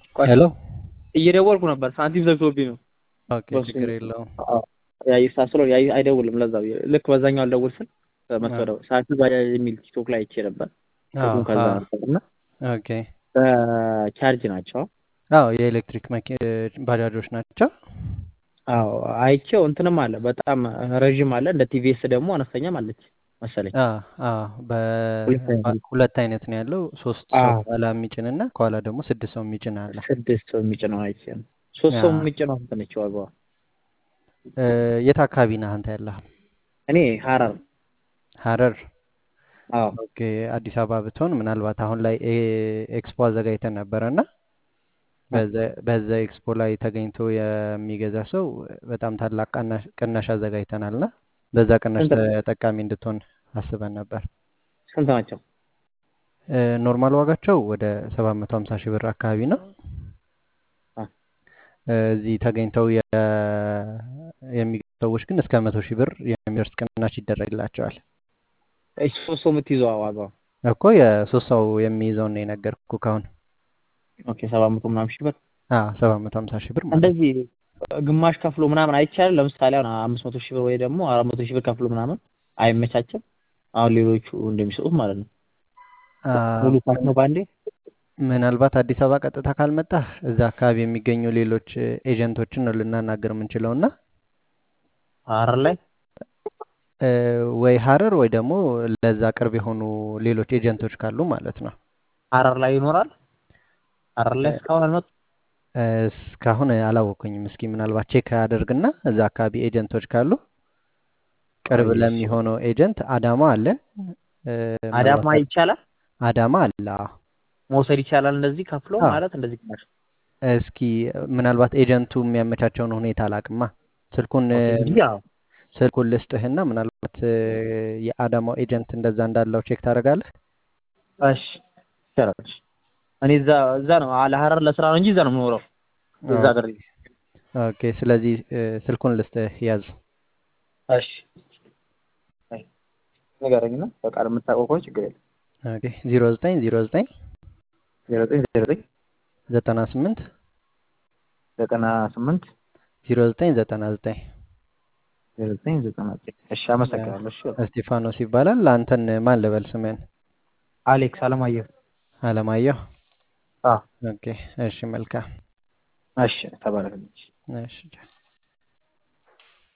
ቆይ ሄሎ እየደወልኩ ነበር ሳንቲም ዘግቶብኝ ነው። ኦኬ በሱ ችግር የለውም። ያይ ሳስለው ያይ አይደውልም። ለዛ ብዬ ልክ በዛኛው አልደውል ስል መሰለው ሳንቲም ባጃጅ የሚል ቲክቶክ ላይ አይቼ ነበር። አዎ ስልኩን ከዛ አዎ ነበር እና ኦኬ በቻርጅ ናቸው። አዎ የኤሌክትሪክ መኪ ባጃጆች ናቸው። አዎ አይቼው እንትንም አለ በጣም ረዥም አለ እንደ ቲቪኤስ ደግሞ አነስተኛም አለች መሰለኝ። አዎ አዎ ሁለት አይነት በ- ሁለት አይነት ነው ያለው። ሶስት ሰው አዎ ከኋላ የሚጭን እና ከኋላ ደግሞ ስድስት ሰው የሚጭን አለ። ስድስት ሰው የሚጭነው አይቼ ነው። ሶስት ሰው አዎ የሚጭነው እንትን ነች ዋጋዋ። እ፣ የት አካባቢ ነህ አንተ ያለህ? እኔ ሀረር ሀረር። አዎ ኦኬ አዲስ አበባ ብትሆን ምናልባት አሁን ላይ ኤ- ኤክስፖ አዘጋጅተን ነበረ እና በዛ በዛ ኤክስፖ ላይ ተገኝቶ የሚገዛ ሰው በጣም ታላቅ ቅናሽ ቅናሽ አዘጋጅተናል እና በዛ ቅናሽ ስንት ተጠቃሚ እንድትሆን አስበን ነበር። ስንት ናቸው? እ፣ ኖርማል ዋጋቸው ወደ 750 ሺህ ብር አካባቢ ነው። አ፣ እ፣ እዚህ ተገኝተው የ- የሚገዙ ሰዎች ግን እስከ መቶ ሺህ ብር የሚደርስ ቅናሽ ይደረግላቸዋል። እሺ ሶስት ሰው የምትይዘው ዋጋዋ እኮ የሶስት ሰው የሚይዘውን ነው የነገርኩ ካሁን ኦኬ ሰባት መቶ ምናምን ሺህ ብር ሰባት መቶ ሀምሳ ሺህ ብር ማለት ነው። እንደዚህ ግማሽ ከፍሎ ምናምን አይቻልም። ለምሳሌ አሁን አምስት መቶ ሺህ ብር ወይ ደግሞ አራት መቶ ሺህ ብር ከፍሎ ምናምን አይመቻችም። አሁን ሌሎቹ እንደሚሰጡት ማለት ነው። አ፣ ሙሉ ካሽ ነው ባንዴ። ምናልባት አዲስ አበባ ቀጥታ ካልመጣህ እዛ አካባቢ የሚገኙ ሌሎች ኤጀንቶችን ነው ልናናገር የምንችለው እና ሀረር ላይ እ፣ ወይ ሀረር ወይ ደግሞ ለዛ ቅርብ የሆኑ ሌሎች ኤጀንቶች ካሉ ማለት ነው። ሀረር ላይ ይኖራል። ሀረር ላይ እስካሁን አልመጡም። እ፣ እስካሁን አላወኩኝም። እስኪ ምናልባት ቼክ አደርግና እዛ አካባቢ ኤጀንቶች ካሉ ቅርብ አይ፣ ለሚሆነው ኤጀንት አዳማ አለ። እ፣ አዳማ ምናልባት ይቻላል አዳማ አለ። አዎ። መውሰድ ይቻላል። እንደዚህ ከፍሎ አዎ። ማለት እንደዚህ ግማሽ። እስኪ ምናልባት ኤጀንቱ የሚያመቻቸውን ሁኔታ አላቅማ ስልኩን ኦኬ እንጂ ያው ስልኩን ልስጥህና ምናልባት እ፣ የአዳማው ኤጀንት እንደዛ እንዳለው ቼክ ታደርጋለህ። እሺ ይቻላል። እሺ። እኔ እዛ እዛ ነው ለሀረር ለስራ ነው እንጂ እዛ ነው የምኖረው። እዛ ሀገር ነኝ። ኦኬ ስለዚህ እ፣ ስልኩን ልስጥህ ያዝ። እሺ አይ፣ ንገረኝና በቃል የምታውቀው ከሆነ ችግር የለም። ኦኬ ዜሮ ዘጠኝ ዜሮ ዘጠኝ ዜሮ ዘጠኝ ዜሮ ዘጠኝ ዘጠና ስምንት ዘጠና ስምንት ዜሮ ዘጠኝ ዘጠና ዘጠኝ ዜሮ ዘጠኝ ዘጠና ዘጠኝ እሺ አመሰግናለሁ። እሺ እስጢፋኖስ ይባላል። አንተን ማን ልበል ስምህን? አሌክስ አለማየሁ። አለማየሁ። አዎ ኦኬ እሺ መልካም እሺ ተባረክ። እሺ